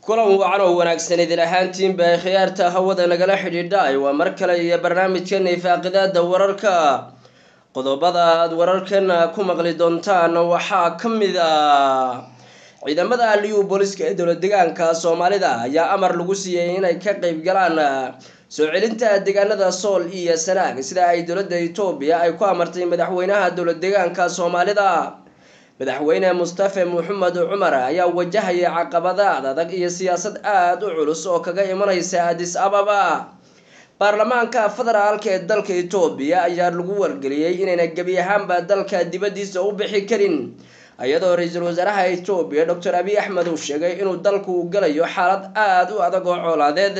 kulan wacan oo wanaagsan idin ahaantiinba khiyaarta hawada nagala xidhiidhay waa mar kale iyo barnaamijkeena ifaaqidaada wararka qodobada aada wararkeena ku maqli doontaan waxaa ka mid ah ciidamada aliyu booliska ee dowlad deegaanka soomaalida ayaa amar lagu siiyey inay ka qeyb galaan soo celinta deegaanada sool iyo sanaag sida ay dowladda etoobiya ay ku amartay madaxweynaha dowlad deegaanka soomaalida madaxweyne mustafe maxamed cumar ayaa wajahaya caqabadaad adag iyo siyaasad aada u culus oo kaga imaneysa adis ababa baarlamaanka federaalka ee dalka etoobiya ayaa lagu wargeliyey inayna gebi ahaanba dalka dibadiisa u bixi karin iyadoo ra-iisul wasaaraha etoobiya docor abiy axmed uu sheegay inuu dalku galayo xaalad aada u adag oo coolaadeed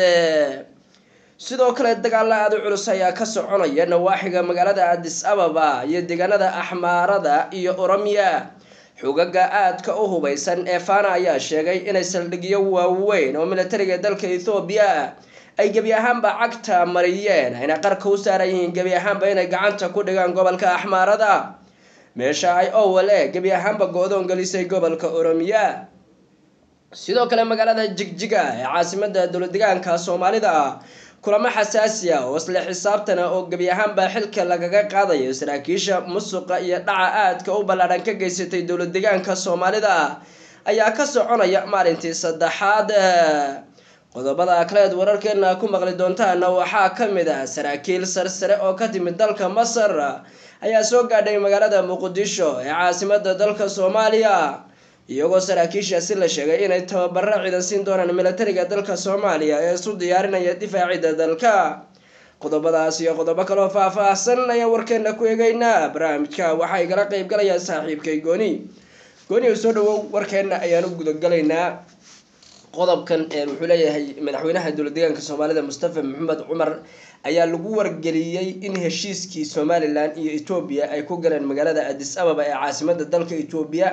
sidoo kale dagaalo aada u culus ayaa ka soconaya nawaaxiga magaalada adis ababa iyo deegaanada axmaarada iyo oromiya xogaga aadka u hubeysan ee fana ayaa sheegay inay saldhigyo waaweyn oo militariga dalka ethoobiya ay gebi ahaanba cagta mariyeen ayna qarka u saaran yihiin gebi ahaanba inay gacanta ku dhigaan gobolka axmaarada meesha ay owale gebi ahaanba go-doon gelisay gobolka oromiya sidoo kale magaalada jigjiga ee caasimada dowlad deegaanka soomaalida kulamo xasaasi ah oo isla xisaabtana oo gebi ahaanba xilka lagaga qaadayo saraakiisha musuqa iyo dhaca aadka u ballaadhan ka geysatay dowlad deegaanka soomaalida ayaa ka soconaya maalintii saddexaad qodobada kaleed wararkeena ku maqli doontaana waxaa ka mid ah saraakiil sarsare oo ka timid dalka masar ayaa soo gaadhay magaalada muqdisho ee caasimada dalka soomaaliya iyagoo saraakiishaasi la sheegay inay tababaro ciidan siin doonaan militariga dalka soomaaliya ee isu diyaarinaya difaacida dalka qodobadaas iyo qodobo kaloo faah-faahsan ayaan warkeena ku eegeynaa barnaamijka waxaa igala qeyb galaya saaxiibkay gooni gooni u soo dhawow warkeena ayaan u gudagalaynaa qodobkan wuxuu leeyahay madaxweynaha dowlad deegaanka soomaalida mustafa maxamed cumar ayaa lagu wargeliyey in heshiiskii somalilan iyo etoobiya ay ku galeen magaalada adis ababa ee caasimada dalka etoobiya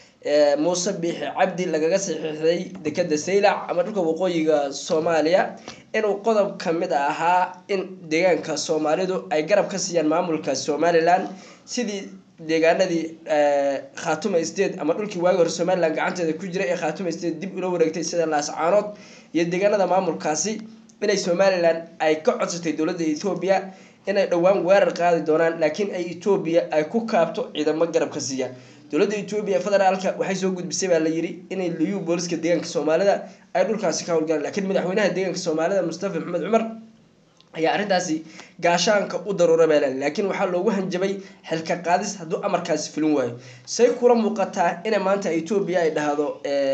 muuse biixi cabdi lagaga saxiixday dekeda saylac ama dhulka waqooyiga soomaaliya inuu qodob kamid ahaa in deegaanka soomaalidu ay garab ka siiyaan maamulka somalilan sidii deegaanadii khatuma state ama dhulkii waagi hore somalilan gacanteeda ku jiray ee khatuma state dib ula wareegtay sida laascaanood iyo deegaanada maamulkaasi inay somalilan ay ka codsatay dowladda ethoobiya inay dhowaan weerar qaadi doonaan laakiin ay etoobiya ay ku kaabto ciidamo garab ka siiya dowladda etoobiya federaalka waxay soo gudbisay baa la yiri inay liyu booliska deegaanka soomaalida ay dhulkaasi ka howlgalaan lakiin madaxweynaha deegaanka soomaalida mustafa maxamed cumar ayaa arrintaasi gaashaanka u daruura baa lali laakiin waxaa loogu hanjabay xilka qaadis hadduu amarkaasi fulin waayo say kula muuqataa ina maanta etoobiya ay dhahdo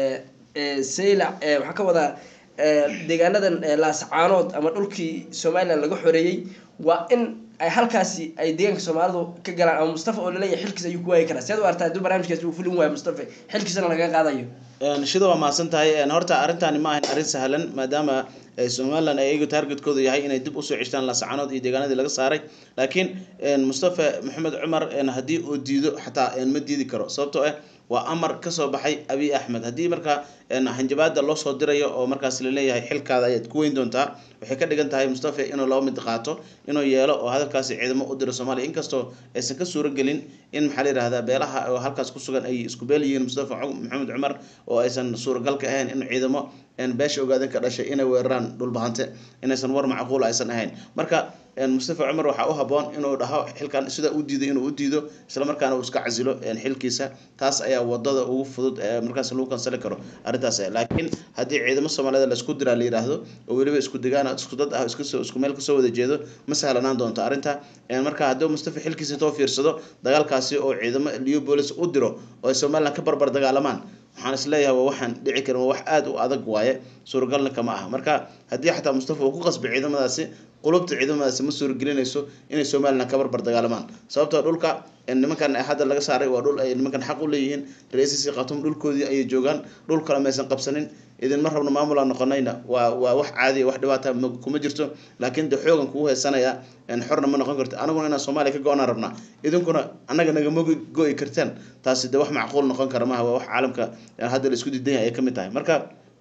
saylac waxaa ka wadaa deegaanadan laascaanood ama dhulkii somalilan laga xoreeyey waa in ay halkaasi ay deegaanka soomaalidu ka galaan ama mustafa oo laleeyahay xilkiis ayuu ku waayi karaa si ad u artaa hadduu barnamijkaasi uu fulin waayo mustafa xilkiisana laga qaadayo shida waa mahadsan tahay horta arrintaani ma ahayn arrin sahlan maadaama somalilan ay iyagu targetkooda yahay inay dib usoo ceshtaan laascaanood iyo deegaanadii laga saaray laakiin mustafa maxamed cumar haddii uu diido xataa ma diidi karo sababtoo ah waa amar kasoo baxay abiy axmed haddii markaa hanjabaada loo soo dirayo oo markaas laleeyahay xilkaada ayaad ku weyn doontaa waxay ka dhigan tahay mustafa inuu laba mid qaato inuu yeelo oo hadalkaasi ciidamo u diro soomaaliya inkastoo aysan ka suuro gelin in maxaa la yihahdaa beelaha oo halkaas ku sugan ay isku beel yihiin mustafa maxamed cumar oo aysan suuragalka ahayn in ciidamo beesha ogaadan ka dhashay inay weeraraan dhulbahante inaysan war macquul aysan ahayn marka mustafa cumar waxaa u haboon inuu dhaho xilkan sidaa u diido inuu u diido islamarkaana uu iska casilo xilkiisa taas ayaa wadada ugu fudud markaas lagu kansali karo arrintaas laakiin haddii ciidamo soomaalida laisku diraa la yidhaahdo oo weliba isku degaan isku dad ah isku meel kasoo wada jeedo ma sahlanaan doonto arrinta marka haddii mustafa xilkiisa intoo fiirsado dagaalkaasi oo ciidamo liyo boolis u diro oo ay somalilan ka barbar dagaalamaan waxaan isleeyahay waa waxaan dhici karin waa wax aada u adag waaye suuragalna kama aha marka haddii xataa mustafa uu ku qasbay ciidamadaasi qulubta ciidamadaasi ma suuragelinayso inay somalilan ka barbar dagaalamaan sababtoo dhulka nimankan hadda laga saaray waa dhul ay nimankan xaq u leeyihiin ra-iisisi khatum dhulkoodii ayay joogaan dhul kale maysan qabsanin idinma rabno maamulaan noqonayna waa waa wax caadiya wax dhibaata kuma jirto laakiin de xoogan kugu haysanaya xorna ma noqon karto anaguna inaan soomaaliya ka go-naan rabnaa idinkuna annaga nagama go-i kartaan taasi de wax macquul noqon kara maaha waa wax caalamka hadda la isku diidan yahay ay ka mid tahay marka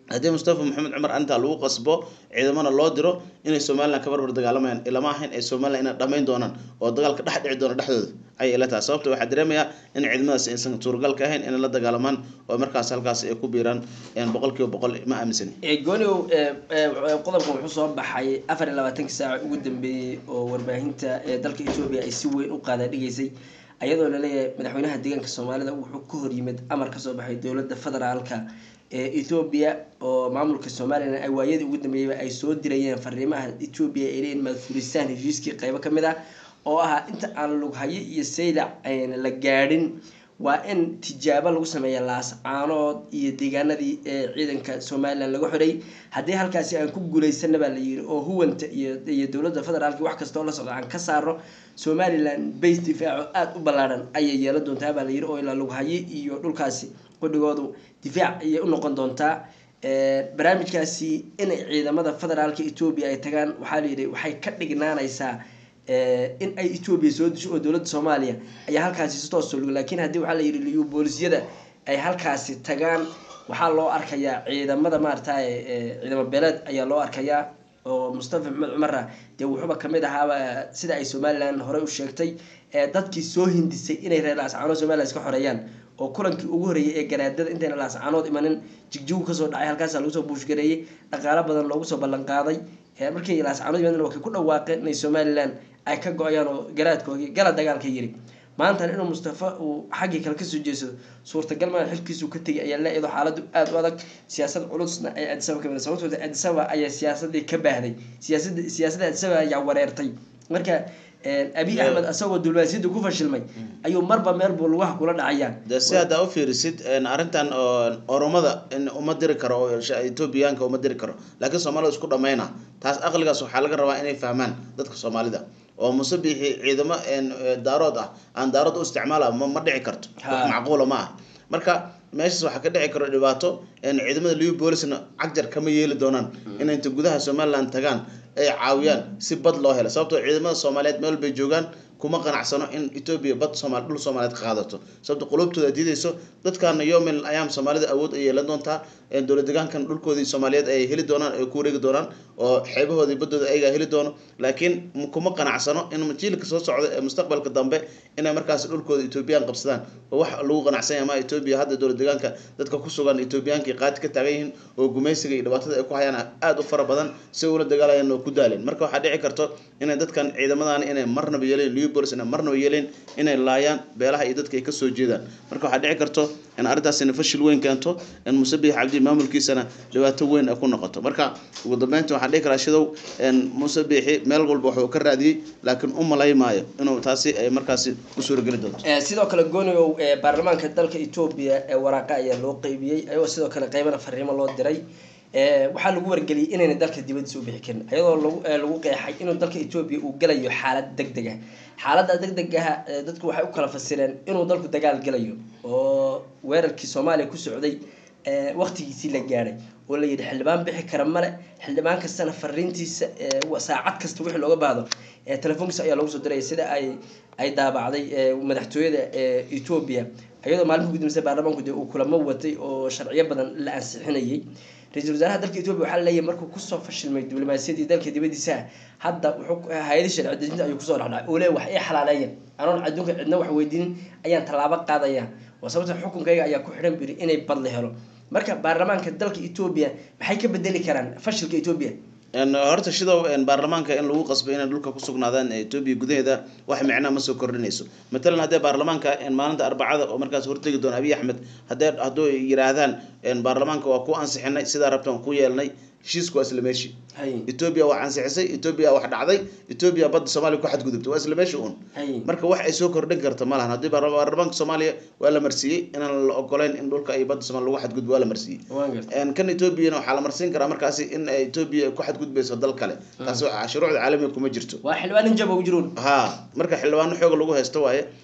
haddii mustafa maxamed cumar arrintaa lagu qasbo ciidamana loo diro inay somalilan ka barbar dagaalamayaan ilama ahayn ay somalilan inay dhamayn doonaan oo dagaalka dhex dhici doona dhexdooda ayay ila tahay sababta waxaa dareemayaa in ciidamadaasi aysan suuragal ka ahayn inay la dagaalamaan oo markaas halkaas ay ku biiraan boqol kiiba boqol ma aaminsani gooniw qodobkan wuxuu soo baxay afar iyo labaatankii saaca ugu dambeeyey oo warbaahinta ee dalka etoobiya ay si weyn u qaada dhigaysay ayadoo laleeyahay madaxweynaha deegaanka soomaalida wuxuu ka hor yimid amar kasoo baxay dowladda federaalka ee ethoobiya oo maamulka somalilan ay waayadii ugu dambeeyeyba ay soo dirayeen fariimaha etoobiya ay leeyihin maadfuristaan heshiiskii qeybo ka mid ah oo ahaa inta aan lughayo iyo saylac ayna la gaadhin waa in tijaabo lagu sameeya laascaanood iyo deegaanadii ee ciidanka somalilan laga xoray haddii halkaasi aan ku guulaysana baa la yiri oo huwanta iyo iyo dowladda federaalka wax kastoo la socda aan ka saaro somalilan base difaaco aada u ballaadhan ayay yeelan doontaa baa la yiri oo ilaa lughayo iyo dhulkaasi qudhigoodu difaac ayay u noqon doontaa barnaamijkaasi inay ciidamada federaalka etoobiya ay tagaan waxaa la yidhi waxay ka dhignaanaysaa in ay etoobiya soo disho oo dowladda soomaaliya ayaa halkaasi si toos soo luga lakiin haddii waxaa la yidhi liyu boolisyada ay halkaasi tagaan waxaa loo arkayaa ciidamada maaragtay ciidamo beeleed ayaa loo arkayaa oo mustafa maxamed cumarra dee wuxuuba kamid ahaaba sida ay somalilan horey u sheegtay dadkii soo hindisay inay reer laascaanood somalilan iska xoreeyaan oo kulankii ugu horreeyay ee garaadada intayna laascaanood imanin jigjigu kasoo dhacay halkaasa lagu soo buushgareeyey dhaqaalo badan loogu soo ballan qaaday markii laascaanood imaadeen waa kay ku dhawaaqeen inay somalilan ay ka go-ayaan oo garaadkoogii gala dagaalka yiri maantana inuu mustafa uu xaggii kale kasoo jeedsado suurtagal maa xilkiisuu ka tegay ayaa le-edo xaaladu aada u adag siyaasad culusna ay adisaba kamid sababtooda adisaba ayaa siyaasadii ka baahday siyaasada siyaasadda adisaba ayaa wareertay marka abiy axmed asagoo dulmaasiyadda ku fashilmay ayuu marba meel buu lugaha kula dhacayaa de si haddaa u fiirisid arrintan oromada uma diri karo oo etoobiyaanka uma diri karo laakiin soomaalida isku dhamayna taas aqligaas waxaa laga rabaa inay fahmaan dadka soomaalida oo muse bixi ciidamo daarood ah aan daarood u isticmaala ma dhici karto wax macquula ma ah marka meeshaas waxaa ka dhici karo dhibaato ciidamada liu boolisna cagjar kama yeeli doonaan inay inta gudaha somaliland tagaan ay caawiyaan si bad loo helo sababtoo ciidamada soomaaliyeed meel bay joogaan kuma qanacsano in etoobiya bad somal dhul soomaaliyeed ka qaadato sababto qulubtooda diidayso dadkaana yomil ayaam soomaalida awood ay yeelan doontaa dowlad deegaankan dhulkoodii soomaaliyeed ay heli doonaan ay ku wareegi doonaan oo xeebahoodii badooda ayagaa heli doono laakiin kuma qanacsano in jiilka soo socda ee mustaqbalka dambe inay markaas dhulkooda etoobiyaan qabsadaan oo wax lagu qanacsanya ma etoobiya hadda dowlad deegaanka dadka ku sugan etoobiyaankii qaati ka taagan yihiin oo gumaysiga iyo dhibaatada ay ku hayaan aada u fara badan si ula dagaalayaan oo ku daaleen marka waxaa dhici karto inay dadkan ciidamadan inay marnaba yeeleen liubolis inay marnaba yeeleen inay laayaan beelaha iyo dadka ay kasoo jeedaan marka waxaa dhici karto in arrintaasina fashil weyn keento in musabix cabdi maamulkiisana dhibaato weyn ay ku noqoto marka ugu dambeynta waxaan dhihi karaa shidow musabixi meel walba waxuu ka raadiyey laakiin u malay maayo inuu taasi ay markaasi u suurageli doonto sidoo kale goonigow baarlamaanka dalka etoobiya ee waraaqa ayaa loo qeybiyey ayagoo sidoo kale qeybana fariimo loo diray waxaa lagu wargeliyay inayna dalka dibadiisa u bixi karin ayadoo lagu lagu qeexay inuu dalka etoobiya uu galayo xaalad deg deg ah xaaladda deg deg ah dadku waxay u kala fasireen inuu dalku dagaal galayo oo weerarkii soomaaliya ku socday waqtigiisii la gaadhay oo la yidhi xildhibaan bixi kara male xildhibaan kastana fariintiisa saacad kasta wixii looga baahdo telefoonkiisa ayaa lagu soo diraya sida ay ay daabacday madaxtooyada etoobiya iyadoo maalmihi ugu dambeysay baarlamaanku dee uu kulamo watay oo sharciyo badan la ansixinayay ra-iisul wasaaraha dalka etoobiya waxaa laleeyahay markuu kusoo fashilmay diblomaasiyadii dalka dibadiisa hadda wuxuu hay-adi sharci dejinta ayuu kusoo dhexdhacay oo le wax ii xalaaleeya anoon adduunka cidna wax weydiinin ayaan tallaabo qaadaya oo sababta xukunkayga ayaa ku xidhan biri inay badla helo marka baarlamaanka dalka etoobiya maxay ka bedeli karaan fashilka etoobiya horta shidow baarlamaanka in lagu qasbo inay dhulka kusugnaadaan etoobiya gudaheeda wax micnaa ma soo kordhinayso matalan haddee baarlamaanka maalinta arbacada oo markaas hortegi doona abiy axmed haddee hadduu yiraahdaan baarlamaanka waa ku ansixinay sidaa rabtaan ku yeelnay heshiisku waa isla meeshi etoobiya wax ansixisay etoobiya wax dhacday etoobiya badda soomaaliya ku xadgudubtay waa isla meeshi un marka wax ay soo kordhin karta ma lahan haddii baarlamaanka soomaaliya waa la marsiiyey inaan la ogoleyn in dhulka ay badda soomaaliya lagu xadgudbo waa la marsiiyey kan etoobiyana waxaa la marsiin karaa markaasi in etoobiya ku xadgudbayso dal kale taasi shuruucda caalamiga kuma jirto waa xildhibaan jaba u jiruun ha marka xildhibaano xooga lagu haysto waaye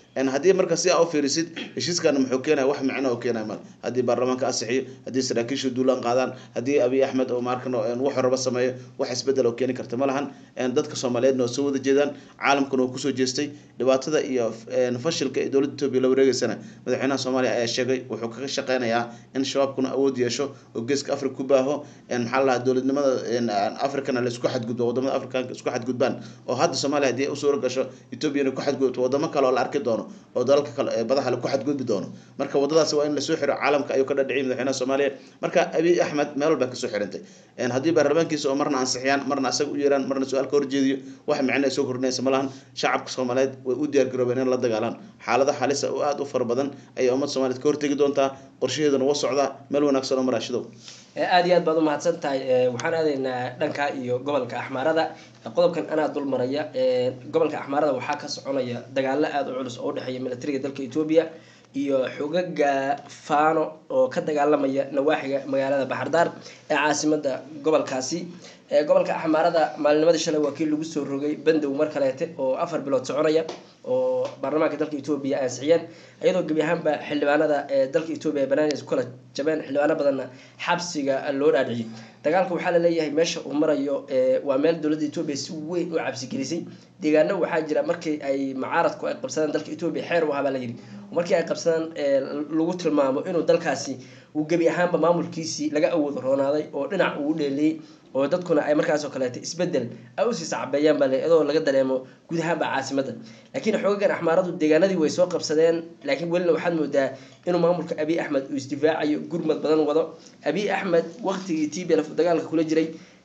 haddii marka si aa u fiirisid heshiiskana muxuu keenaya wax micno oo keenaya mal haddii baarlamaanka asixiyo haddii saraakiisha duulaan qaadaan haddii abiy axmed oo maarkan wuxuu raba sameeyo wax isbedel oo keeni karta ma lahan dadka soomaaliyeedna waa soo wada jeedaan caalamkuna waa kusoo jeestay dhibaatada iyo fashilka ee dowladda etoobiya la wareegeysana madaxweynaha soomaaliya ayaa sheegay wuxuu kaga shaqeynayaa in shabaabkuna awood yeesho oo geeska africa ku baaho maxaa la dhahaa dowladnimada africana laisku xadgudbo wadamada africanka isku xadgudbaan oo hadda soomaaliya haddii ay u suura gasho etoobiyana ku xadgudubto wadamo kale oo la arki doono oo dalalka kale ee badaha ku xadgudbi doono marka wadadaasi waa in lasoo xiro caalamka ayuu ka dhadhiciyay madaxweynaha soomaaliya marka abiy axmed meel walba kasoo xirantay haddii baarlamaankiisa oo marna ansixiyaan marna asaga u yeeraan marna su-aal ka horjeediyo wax micno ay soo kordhinaysa ma lahan shacabka soomaaliyeed way u diyaargaroobeen in la dagaalaan xaalada halisa oo aada u fara badan ayay ummadda soomaliyeed ka hortegi doontaa qorshaheeduna waa socdaa meel wanaagsan oo maraashidow aada iyo aad baad umahadsan tahay waxaan aadaynaa dhanka iyo gobolka axmaarada qodobkan anaa dul maraya gobolka axmaarada waxaa ka soconaya dagaalo aada u culus oo udhexeeya militariga dalka etoobiya iyo xogaga faano oo ka dagaalamaya nawaaxiga magaalada baxardaar ee caasimada gobolkaasi gobolka axmaarada maalinimadii shalay waa kii lagu soo rogay bandow mar kaleete oo afar bilood soconaya oo baarlamaanka dalka etoobiya ansixiyeen iyadoo gebi ahaanba xildhibaanada ee dalka etoobiya ay banaanaysa kula jabeen xildhibaano badanna xabsiga loo dhaadhiciyay dagaalka waxaa laleeyahay meesha uu marayo waa meel dowladda etoobiya si weyn u cabsigelisay deegaano waxaa jira markii ay mucaaradku ay qabsadaan dalka etoobiya xeer u ahabaa la yidhi markii ay qabsadaan lagu tilmaamo inuu dalkaasi uu gebi ahaanba maamulkiisii laga awood roonaaday oo dhinac uu dheeliyey oo dadkuna ay markaasoo kaleeto isbedel ay usii sacbeeyaan baa le iyadoo laga dareemo guud ahaanba caasimadda laakiin xoogagan axmaaradu deegaanadii way soo qabsadeen laakiin welina waxaad moodaa inuu maamulka abiy axmed uu isdifaacayo gurmad badan wado abiy axmed waqtigii t b lf dagaalka kula jiray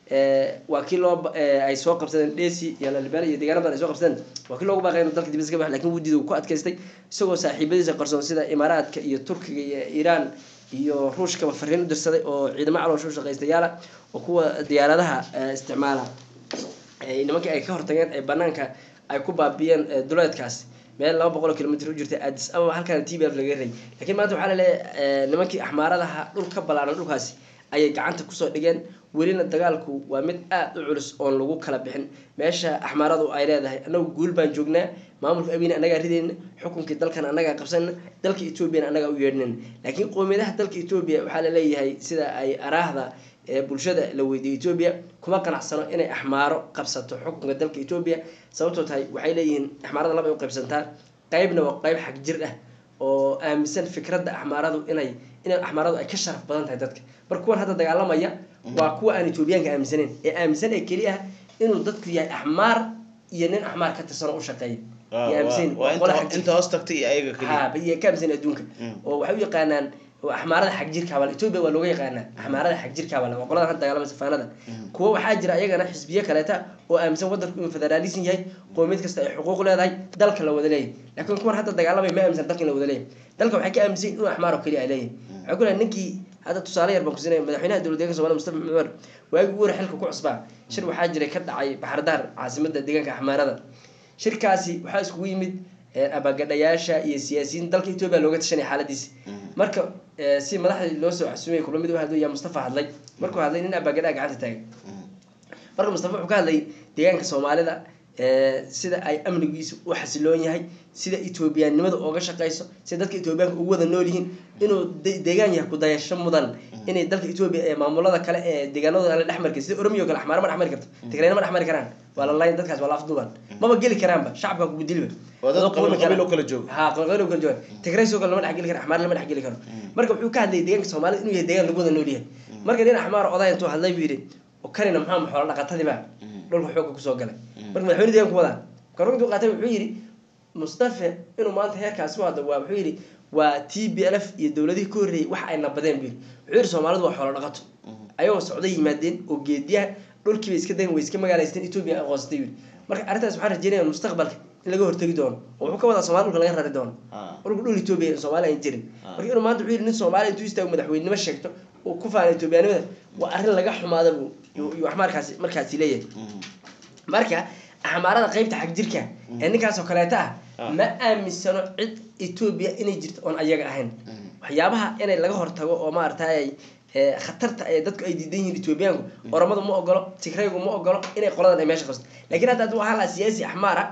waa kii loo ay soo qabsadeen dhesi iyo lalibel iyo deegaana badan ay soo qabsadeen waa kii loogu baaqay inuu dalka dibadda ka bax lakin wudiida uu ku adkaystay isagoo saaxiibadiisa qarsoon sida imaaraadka iyo turkiga iyo iiraan iyo ruushkaba fariin u dirsaday oo ciidamo caloosha u shaqaystayaala oo kuwa diyaaradaha isticmaala nimankii ay ka hortageen ee banaanka ay ku baabiyeen duleedkaas meel laba boqol oo kilomitr u jirta addis ababa halkaana t b f laga ray lakiin maanta waxaa laleeyahay nimankii axmaaradaha dhul ka ballaaran dhulkaasi ayay gacanta kusoo dhigeen welina dagaalku waa mid aada u culus oon lagu kala bixin meesha axmaaradu ay leedahay annagu guul baan joognaa maamulka abina annagaa ridayna xukunkii dalkan annagaa qabsanna dalka etoobiyana annagaa u yeedhinayna laakiin qoomiyadaha dalka etoobiya waxaa laleeyahay sida ay araahda ee bulshada la weydiiyey etoobiya kuma qanacsano inay axmaaro qabsato xukunka dalka etoobiya sababtoo tahay waxay leeyihiin axmaarada laba ay u qaybsantaa qeybna waa qeyb xag jir ah oo aaminsan fikradda axmaaradu inay inay axmaaradu ay ka sharaf badan tahay dadka marka kuwan hadda dagaalamaya waa kuwa aan etoobiyaanka aaminsaneyn ee aaminsan ee keli ah inuu dadku yahay axmaar iyo nin axmaar ka tirsan oo u shaqeeya inta hoos tagtay iyo ayaga keliya ka aaminsan adduunka oo waxay u yaqaanaan axmaarada xag jirkaabal etoobiya waa looga yaqaanaa axmaarada xag jirkaabal waa qoladan hadda dagaalamasa faanada kuwa waxaa jira iyagana xisbiye kaleeta oo aaminsan wadanku inuu federaalism yahay qoomiyad kasta ay xuquuq leedahay dalka la wada leeyahy laakiin kuwan hadda dagaalamay ma aaminsan dalka in la wada leeyahy dalka waxay ka aaminsan inuu axmaar oo keliya ay leeyahay waxay ku lehay ninkii hadda tusaale yar baan kusinaya madaxweynaha dowlad deeganka somalia mustafa maxmed umar waagii ugu hore xilka ku cusbaa shir waxaa jiray ka dhacay baxardaar caasimada deegaanka axmaarada shirkaasi waxaa iskugu yimid abagadhayaasha iyo siyaasiyiin dalka etoobiya looga tashanaya xaaladiisa marka si madaxdii loo soo xasumay kula mid u hadlo yaa mustafa hadlay markuu hadlay nin abagadhaa gacanta taagay marka mustafa wuxuu ka hadlay deegaanka soomaalida sida ay amnigiisu u xasiloon yahay sida etoobiyaannimada ooga shaqeyso sida dadka etoobiyaanka ugu wada nool yihiin inuu deegaan yahay kudayasho mudan inay dalka etoobiya ee maamulada kale ee deegaanadooda la dhexmari sida oromiya o kale axmaaro ma dhexmari karto tigrayna ma dhexmari karaan waa la layn dadkaas waa la afduuban maba geli karaanba shacabka kugu diliba ha qabiil kala jooga tigraysoo kale lama dhexgeli karo axmaar lama dhexgeli karo marka wuxuu ka hadlayay deegaanka soomaalida inuu yahay deegaan lagu wada nool yahay marka nin axmaar oday intuu hadlay buu yidhi kanina maxaa xoolo dhaqatadiiba dhulka xooga kusoo galay marka madaxweyne deeganku wadaa marka intuu qaatay wuxuu yidhi mustafe inuu maanta heerkaasi u hadlo waa wuxuu yidhi waa t b l f iyo dowladihii ka horreeyay wax ay nabadeen buu yidhi wuxuu yidhi soomaalidu waa xoolo dhaqato ayagoo socday yimaadeen oo geediyaha dhulkiiba iska dagan way iska magaalaysteen etoobiya aqoonsatay yidhi marka arrintaas waxaan rajeynaya mustaqbalka in laga hortegi doono oo wuxuu ka wadaa somaali dhulka laga rari doono dhulka dhul etoobiya soomaali aan jirin marka inuu maanta wuxuu yidhi nin soomaaliya intuu istaago madaxweynenimo sheegto oo ku faana etoobiyaanimada waa arrin laga xumaada buu iyo wax markaasi markaasi leeyahay marka axmaarada qeybta xag jirka ee ninkaasoo kaleeta ah ma aaminsano cid etoobiya inay jirto oon ayaga ahayn waxyaabaha inay laga hortago oo maaragtay khatarta ee dadku ay diidan yihiin etoobiyaanku oromadu ma ogolo tigraygu ma ogolo inay qoladan ay meesha qabsato lakiin hadda hadduu ahaan lahaa siyaasi axmaar ah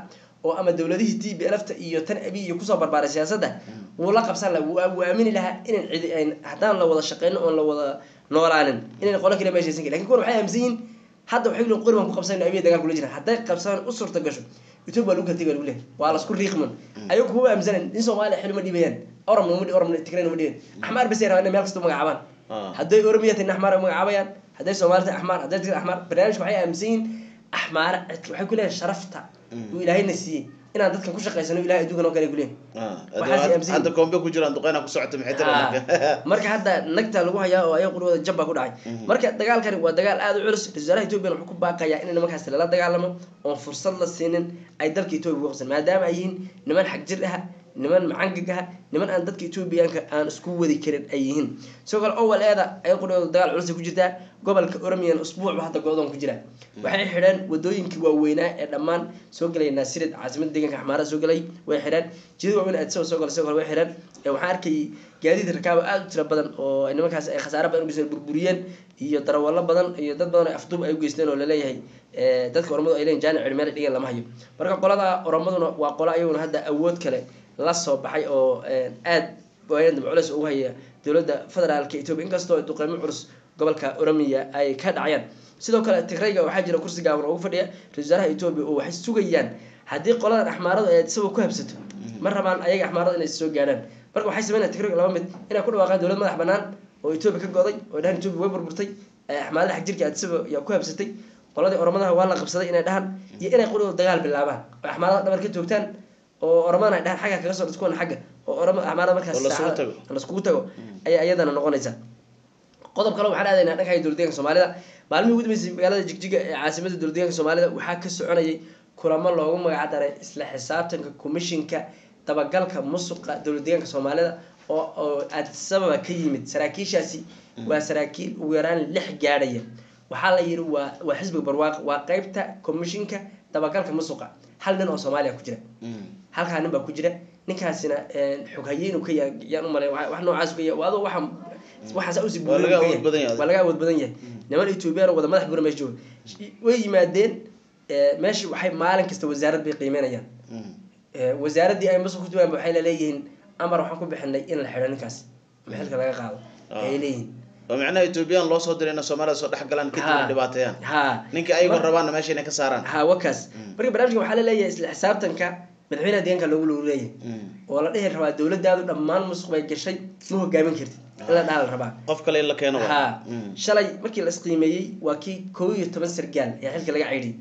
oo ama dowladihii t b lfta iyo tan abiy iyo kusoo barbaaray siyaasadda wuu la qabsan laha wuu aamini lahaa inan cidi ayn haddaan la wada shaqeyno oon la wada noolaanin inayn qolo kale meeshaysan karin lakin kuwan waxay aaminsan yihin hadda waxay leeyihin qori baan ku qabsanayna abiya dagaal kula jiraan hadday qabsadaan u suurta gasho ethiopia lagu kala tegay lagu leeyahay waa lasku riiqman ayagu kuma aaminsanan nin soomaaliya xil ma dhibayaan oromna uma oromna tigrayna ma dhibayan axmaar bas ay rabaan inay meel kasta u magacaabaan hadday oromiya tahay axmaar ay magacaabayaan hadday soomaali tahay axmaar hadday tigray axmaar barnaamijka waxay aaminsan yihin axmaara waxay ku leeyahay sharafta uu ilaahayna siiyey inaan dadkan ku shaqaysano ilahay adduunkan oo kale ku leeyahay hadda koombe ku jiraan duqeyna ku socota maxay tira marka hadda nagta lagu hayaa oo ayaga qurwada jab baa ku dhacay marka dagaalkani waa dagaal aada u culus ra-isul wasaaraha ethoopiyan wuxuu ku baaqayaa in nimankaasi lala dagaalamo oon fursad la siinin ay dalka etoobiya ku qabsan maadaama ay yihiin niman xag jir ah niman macangag ah niman aan dadka etoobiyaanka aan isku wadi karin ay yihiin sidoo kale owal eeda ay qurwada dagaal culus ku jirtaa gobolka oromiyan usbuucba hadda go-doon ku jira waxay xidheen wadooyinkii waaweynaa ee dhammaan soo gelay naasirid caasimada deegaanka axmaara soo gelay way xidheen jidad waaweyn aadisaba soo galay sidoo kale way xidheen waxaan arkayay gaadiid rakaaba aada u tira badan oo nimankaas ay khasaare badan ugeysteen burburiyeen iyo darawallo badan iyo dad badan oo afduub ay ugeysteen oo laleeyahay dadka oromadu ay leeyihin jaanic cilmeel dhigeen lama hayo marka qolada oromaduna waa qolo ayaguna hadda awood kale la soo baxay oo aad waayan dambe culeys ugu haya dowladda federaalka etoobiya inkastoo duqeymo culus gobolka oromiya ay ka dhacayaan sidoo kale tigrayga waxaa jira kursi gaaban oo ugu fadhiya ra-isul wasaaraha etoobiya oo waxay sugayaan haddii qoladan axmaaradu ay isagoo ku habsato ma rabaan ayaga axmaarada inay soo gaadhaan marka waxay sameynaya tigrayga laba mid inay ku dhawaaqaan dowlad madax banaan oo etoobiya ka goday oo dhahan etoobiya way burburtay axmaarada xag jirka addisaba yaa ku habsatay qoladii oromadaha waa la qabsaday inay dhahaan iyo inay qolada dagaal bilaabaan oo axmaarada dhabar ka joogtaan oo oromadana ay dhahaan xagga kaga soo dhis kuwana xagga oo oroma axmaarada markaas laskugu tago ayaa iyadana noqonaysa qodob kale waxaan aadaynaa dhanka dowladdeeganka soomaalida maalmihii ugu dambeysay magaalada jigjiga ee caasimada dowladdeeganka soomaalida waxaa ka soconayay kulamo loogu magac daray isla xisaabtanka commishinka dabagalka musuqa dowladdeeganka soomaalida oo oo addisababa ka yimid saraakiishaasi waa saraakiil ugu yaraan lix gaadhaya waxaa la yidhi waa waa xisbiga barwaaq waa qeybta commishinka dabagalka musuqa hal nin oo soomaaliya ku jira halkaa nin baa ku jira ninkaasina xoghaye inuu ka yahay yaan umalay wax noocaas ka yahay adoo waxa waxaas usi Waa laga awood badan yahay. waa laga awood badan yahay niman ethoobiyan oo wada madax bura meesha jooga way yimaadeen meesha waxay maalin kasta wasaarad bay qiimeynayaan wasaaraddii ay musuq ku joogaan waxay leeyihiin amar waxaan ku bixinay in la xidho ninkaas ama xilka laga qaado ayay leeyihiin oo macnaha ethoobiyan loo soo diray inay soomaalida soo dhex galaan kadib ay dhibaateeyaan ha ninka ayagoo rabaanna meesha inay ka saaraan ha wakaas marka barnaamijka waxaa la leeyahay isla xisaabtanka madaxweynaha deegaanka loogu loogu leeyahay oo la dhihi rabaa dowladaadu dhammaan musuq bay gashay ma hogaamin kartid in la dhaha la rabaa qof kale in la keeno waa. ha Mm. shalay markii la isqiimeeyey waa kii kow iyo toban sargaal ayaa xilka laga ceydhiyay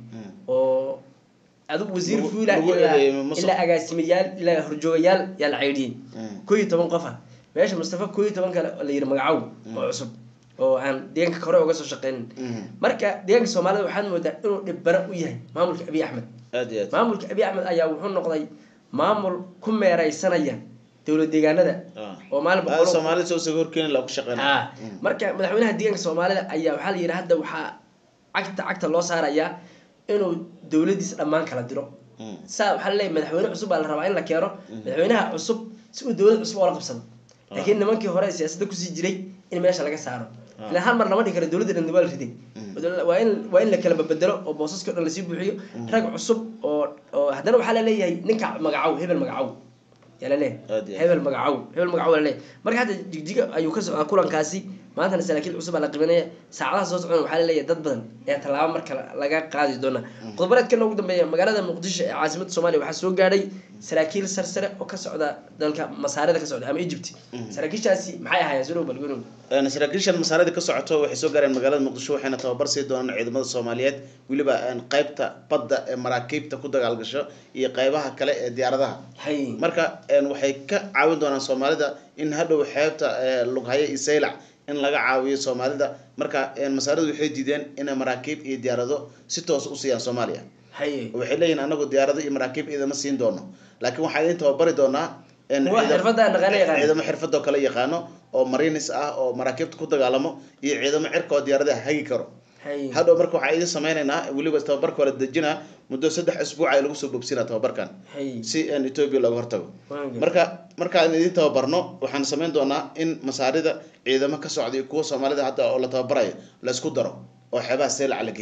oo adigu wasiir Lagu- fuula lagu ilaa eedeeyay musuq. ilaa agaasimayaal ilaa horjoogayaal yaa la ceydhiyey Mm. kow iyo toban qof ah meesha mustafa kow iyo toban kale oo la yidhi magacow oo cusub oo aan deegaanka hore uga soo shaqeynin Mm. marka deegaanka soomaalida waxaad moodaa inuu dhibbaro u yahay maamulka abiy axmed aad iyo aad maamulka abiy axmed ayaa wuxuu noqday maamul ku meereysanaya dowlad deegaanada Ah. oo maalin Ah, soomaalida soo isaga horkeeni la ku shaqeynaya ha marka madaxweynaha deegaanka soomaalida ayaa waxaa la yidhi hadda waxaa cagta cagta loo saarayaa inuu dowladiisa dhammaan kala diro Mm. saa waxaa laleeyahy madaxweyne cusub baa la rabaa in la keeno madaxweynaha cusub si uu dowlad cusub oola qabsado laakiin nimankii hore ee siyaasadda kusii jiray in meesha laga saaro ilaa hal mar lama dhigi karo dowladda dhan waa la riday waa in waa in la kala babedelo oo boosaska o dhan lasii buuxiyo rag cusub oo oo haddana waxaa la leeyahay ninka magacow hebel magacow yaa la Aad leeyahay iyo aad. hebel magacow hebel magacow la leeyahay marka hadda jigjiga ayuu ka socdaa kulankaasi maantana saraakiil cusub baa la qibanaya saacadaha soo socdana waxaa la leeyahay dad badan ayaa tallaabo marka laga qaadi doona qodobareedkana ugu dambeeya magaalada muqdisho ee caasimadda soomaaliya waxaa soo gaadhay saraakiil sarsare oo ka socda dalka masaarida ka socda ama egypt saraakiishaasi maxay ahaayeen soo dhow balgonow Een, saraakiishan masaarida ka socoto waxay soo gaareen magaalada muqdisho waxayna tababar sii doonaan ciidamada soomaaliyeed weliba een, qaybta badda ee maraakiibta ku dagaalgasho iyo qaybaha kale ee diyaaradaha hay marka een, waxay ka caawin doonaan soomaalida in hadhow xeebta ee, lughaya iyo saylac in laga caawiyo soomaalida marka een, masaaridu waxay diideen inay maraakiib iyo diyaarado si toos u siiyaan soomaaliya hay waxay leeyihin anagu diyaarado iyo maraakiib ciidama siin doono laakiin waxaa idin tababari doonaa een, Kuwa ciidam- xirfadda naqaano yaqaano. ciidamo xirfadoo kale yaqaano oo marinis ah oo maraakiibta ku dagaalamo iyo ciidamo cirka oo diyaaradaha hagi karo hay hadhow marka waxaa idin sameynaynaa weliba tababarka waa la dejinaa muddo saddex isbuuc ay lagu soo bogsinaa tababarkan hay si een, ethiopia looga hortago Waange. marka markaan idin tababarno waxaan sameyn doonaa in masaarida ciidamo ka socda iyo kuwa soomaalida hadda oo la tababarayo la isku daro oo xeebaha seelac la geeyo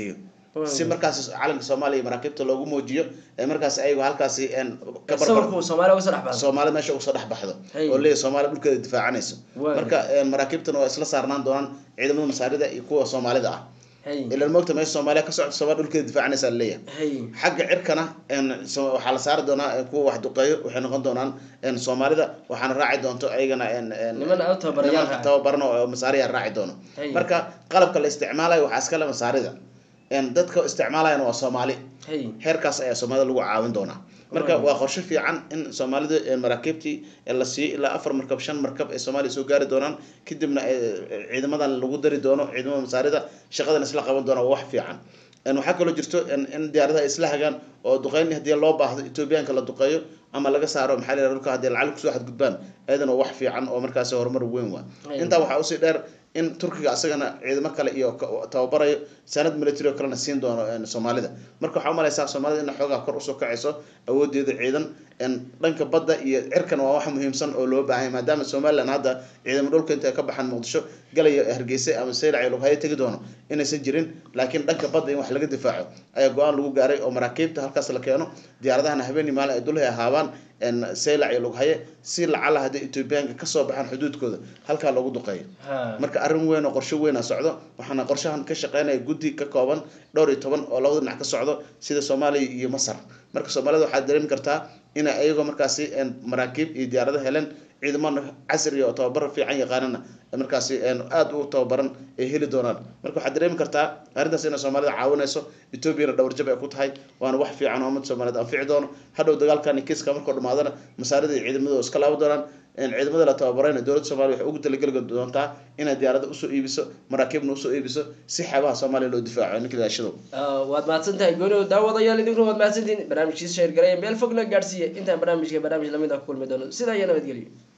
si markaas calanka soomaaliya maraakiibta loogu muujiyo ee markaas ayagu halkaasi een, ka barbar sawirku soomaaliya uga soo dhex baxdo soomaalida meesha uga soo dhex baxdo Hey. oo leeyahay soomaaliya dhulkeeda difaacanayso Waay. marka een, maraakiibtana waa isla saarnaan doonaan ciidamada masaarida iyo kuwa soomaalida ah hay ilan moogta meesha soomaaliya ka socota soomaaliya dhulkeeda difaacanaysa laleeyahay hay xagga cirkana een, so- waxaa la saari doonaa een, kuwa wax duqeeyo waxay noqon doonaan een, soomaalida waxaana raaci doonto ayagana een, een, niman aad u tababarayaal niman ah. tababaran oo masaariya raaci doono Hey. marka qalabka la isticmaalayo waxaa iskale masaarida een, dadka isticmaalayana waa soomaali hay heerkaas ayaa soomaalida lagu caawin doonaa marka Right. waa qorshe fiican in soomaalida ee maraakiibtii ee la siiyo ilaa afar markab shan markab ay soomaaliya soo gaari doonaan kadibna ee, ciidamadan lagu dari doono ciidamada masaarida shaqadan isla qaban doona waa wax fiican Een, waxaa kaloo jirto in in diyaaradaha ay isla hagaan oo duqeyn haddii loo baahdo etoobiyaanka la duqeeyo ama laga saaro maxaa la yidhahda dhulka haddii lacag kusoo xadgudbaan ayadana waa wax fiican oo markaasi horumar weyn waa Right. intaa waxaa usii dheer in turkiga asagana ciidamo kale iyo ka- tababarayo sanad military oo kalena siin doono een, soomaalida marka waxaa umalaysaa soomaalida in xoogaa kor usoo kacayso awoodeeda ciidan een, dhanka badda iyo cirkan waa wax muhiimsan oo loo baahan yahay maadaama somaliland hadda ciidamo dhulka inta ay ka baxaan muqdisho galaya hargeysa ama seylac iyo lughayo tegi doono inaysan jirin laakiin dhanka badda in wax laga difaaco ayaa go-aan lagu gaaray oo maraakiibta halkaas la keeno diyaaradahana habeenii maalin ay dulhay ahaabaan een, seylac iyo lughaye si lacala haddii etoobiyaanka kasoo baxaan xuduudkooda halkaa loogu duqeeyo ha marka arrin weyn oo qorshe weyn a socdo waxaana qorshahan ka shaqeynaya guddi ka kooban dhowr iyo toban oo labada dhinac ka socdo sida soomaaliya iyo masar marka soomaalida waxaad dareemi kartaa inay ayagoo markaasi een, maraakiib iyo diyaarado heleen ciidamana casriya oo tababar fiican yaqaanana markaasi een, aad u tababaran ay heli doonaan marka waxaad dareemi kartaa arrintaas inay soomaalida caawinayso etoobiyana dhowr jab ay ku tahay waana wax fiican oo ummadda soomaaliyeed anfici doono hadhow dagaalkan iyo kiiska markuu dhamaadana masaarida iyo ciidamadooda iska laaban doonaan een, ciidamada la tababarayna dowladda soomaaliya waxay ugu talageli doontaa inay diyaarada usoo iibiso maraakiibna usoo iibiso si xeebaha soomaaliya loo difaaco ninka daashado Ah, waad mahadsan tahay gooni daawadayaal idinkuna waad mahadsantihiin barnaamijkiisa sheer gareeya meel fog la gaadhsiiya intaan barnaamijka barnaamij lamid ah ku kulmi doono sidaa iyo nabadgelyo